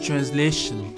translation.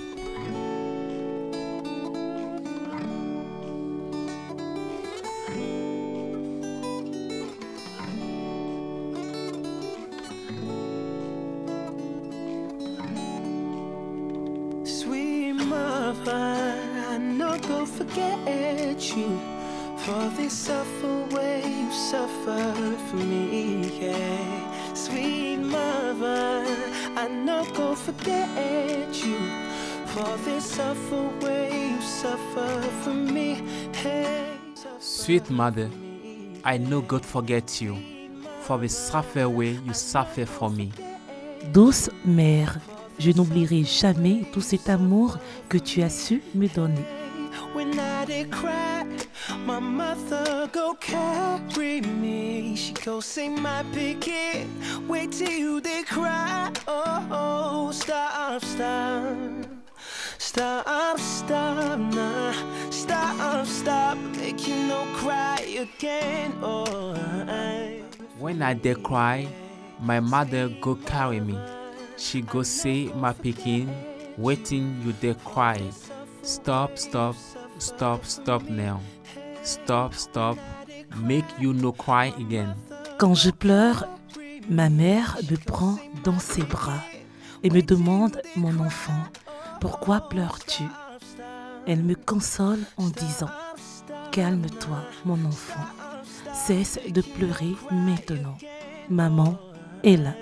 Sweet mother, I no go forget you for this suffer way you suffered for me. Yeah. Sweet mother, I no go forget you for this suffer way you suffered for me. Hey, Sweet mother, I know God forget you for the suffer way you suffer for me. Douce mère, je n'oublierai jamais tout cet amour que tu as su me donner. When I did cry, my mother go carry me. She go say my picket, wait till you they cry. Oh, oh, stop, stop. Stop, stop, nah. Stop, stop, make you no cry again. Oh, I, When I dey cry, my mother go carry me. She go say my pikin, waiting you dey cry. Stop, stop, stop, stop now. Stop, stop, make you no cry again. Quand je pleure, ma mère me prend dans ses bras et me demande, mon enfant, pourquoi pleures-tu Elle me console en disant, calme-toi, mon enfant, cesse de pleurer maintenant. Maman est là.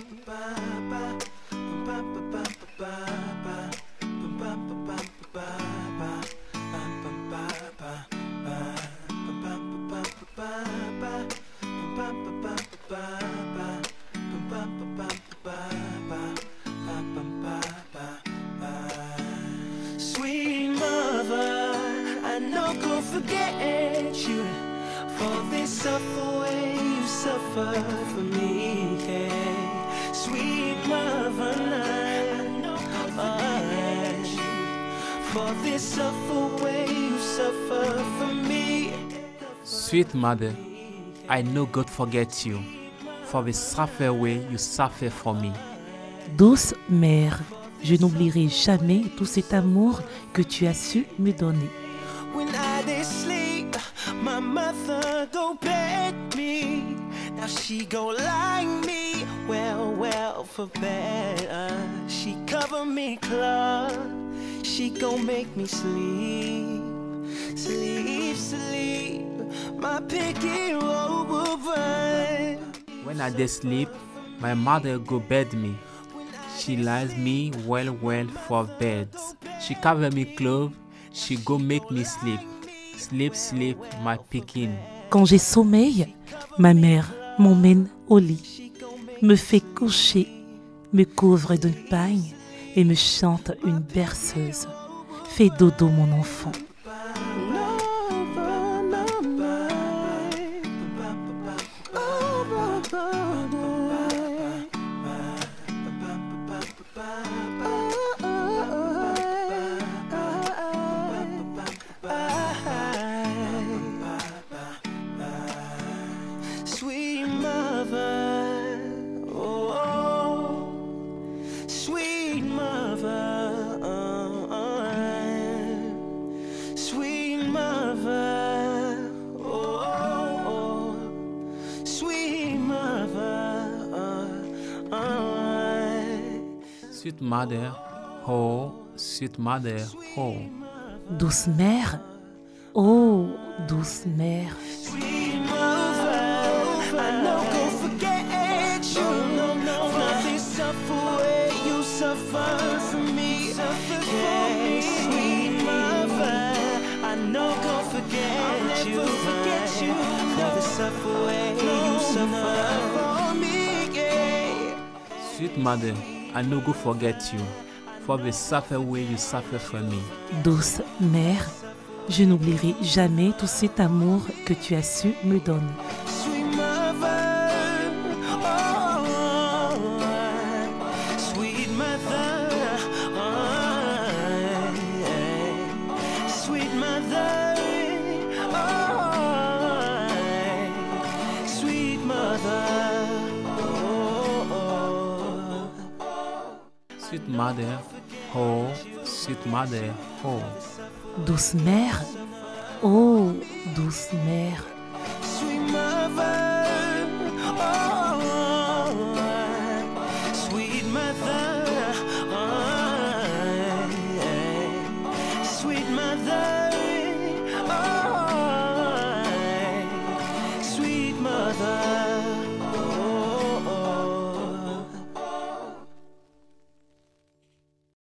Sweet mother, I no go forget you for this suffer way you suffer for me. Yeah. Sweet mother, I no go forget you for this suffer way you suffer for me. Sweet mother, I know God forget you for the suffer way you suffer for me. Douce mère, je n'oublierai jamais tout cet amour que tu as su me donner. When I did sleep, my mother go bed me. Now she go like me, well, well for better. She cover me close, she go make me sleep, sleep, sleep. My picky robe will burn. When I dey sleep, my mother go bed me. She lies me well well for bed. She cover me clothes, she go make me sleep. Sleep, sleep, my pikin. Quand j'ai sommeil, ma mère m'emmène au lit, me fait coucher, me couvre de pagne et me chante une berceuse. Fais dodo mon enfant. Sweet mother, oh, sweet mother, sweet mother, oh, sweet mother. Sweet mother, oh, sweet mother, oh. Douce mère, oh douce mère, Sweet mother, I no go forget you. For this suffer way you suffer for me. Yeah, sweet mother, I no go forget you. For the suffer way you suffer for me. Yeah. Sweet mother, I no go forget you for the suffer way you suffer for me. douce mère, je n'oublierai jamais tout cet amour que tu as su me donner. Sweet mother, oh, sweet mother, oh, sweet mother, oh, sweet mother, oh, Sweet mother, Oh, sweet mother, oh. Douce mère, oh douce mère,